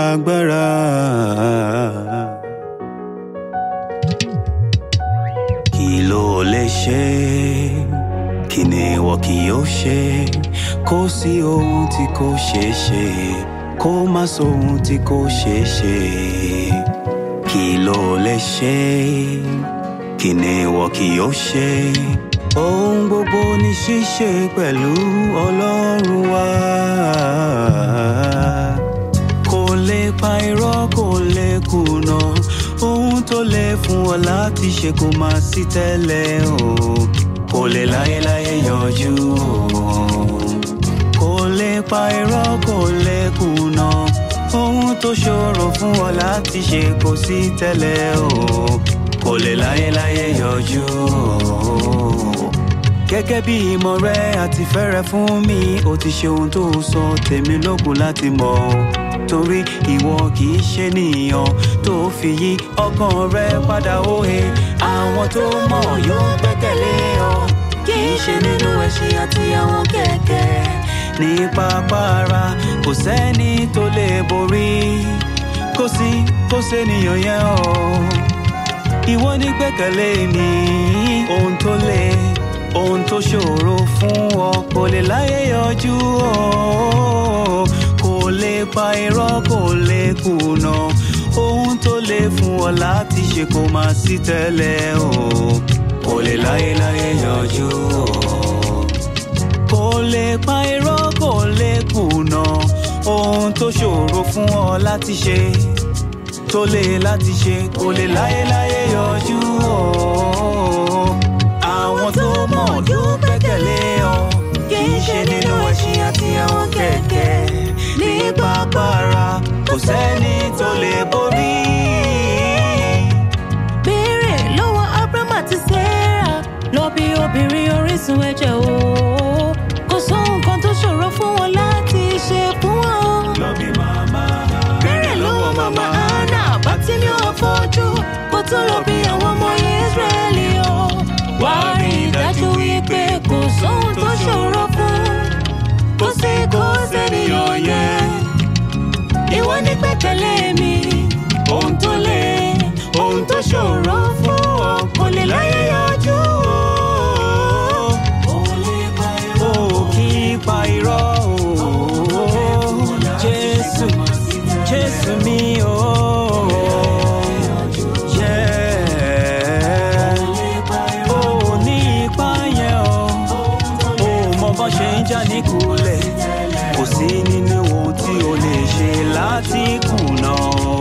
agbára. Kí ló lè ṣe? Kí ni ìwọ kì yóò ṣe? Kò sí ohun tí kò ṣeé ṣe. Kó má sóhun tí kò ṣeé ṣe. Kí ló lè ṣe? Kí ni ìwọ kì yóò ṣe? Ohun gbogbo ní ṣíṣe pẹ̀lú Ọlọ́run wa. Kò lè pa irọ́, kò lè kùnà. Ohun tó lè fún ọ láti ṣe kò máa sí tẹ́lẹ̀ o. Kò lè láyéláyé yọjú o. Kò lè pa irọ́, kò lè kùnà. Ohun tó ṣòro fún ọ láti ṣe kò sí tẹ́lẹ̀ o. Kò lè láyéláyé yọjú o gẹ́gẹ́ bí ìmọ̀ rẹ àti fẹ́rẹ̀ fún mi ó ti ṣe ohun tó sọ tèmi lókun láti mọ̀ ọ́. torí ìwọ kì í ṣe nìyàn tó fi yí ọkàn rẹ padà òye àwọn tó mọ̀ yóò gbẹ́kẹ̀lé ọ kì í ṣe nínú ẹṣin àti àwọn kẹ̀kẹ́ ní pápára kò sẹ́ni tó lè borí kò sí kò sẹ́niyàn yẹn o ìwọ ní gbẹ́kẹ̀lé mi ohun tó lè ohun tó ṣòro fún ọ kò lè láyé yọjú o kò lè pa irọ́ kò lè kùnà ohun tó lè fún ọ láti ṣe kò máa sí tẹ́lẹ̀ o kò lè láyé láyé yọjú o kò lè pa irọ́ kò lè kùnà ohun tó ṣòro fún ọ láti ṣe tó lè láti ṣe kò lè láyé láyé yọjú o àwọn tó mọ̀ yóò gbẹ́kẹ̀lé ọ kì í ṣe nínú ẹṣin àti àwọn kẹ̀kẹ́ ní pápára kò sẹ́ni tó lè borí. béèrè lọ́wọ́ abraham àti sarah lọ bí obìnrin orísun ẹ̀jẹ̀ o kò sóhun kan tó ṣòro fún wọn láti ṣe fún wọn. lọ bí màmá béèrè lọ́wọ́ mama anna bàtí mi ò fojú kó tó lọ bí àwọn ọmọ israẹli o. wà á rí i dájú wípé kò sóhun tó ṣòro fún kò sí kò sẹ́niyàn yẹn. ìwọ ní gbẹ́kẹ̀lé mi ohun tó lé ohun tó ṣòro fún ọ kò lè láyé yọjú o. o kì í pa irọ́ o jésù jésù mi o. Yeah. O ní ipa yẹn o, o mọ bọ́ ṣe ń jà ní kulẹ̀, kò sí nínú ohun tí o lè ṣe láti kùnà o.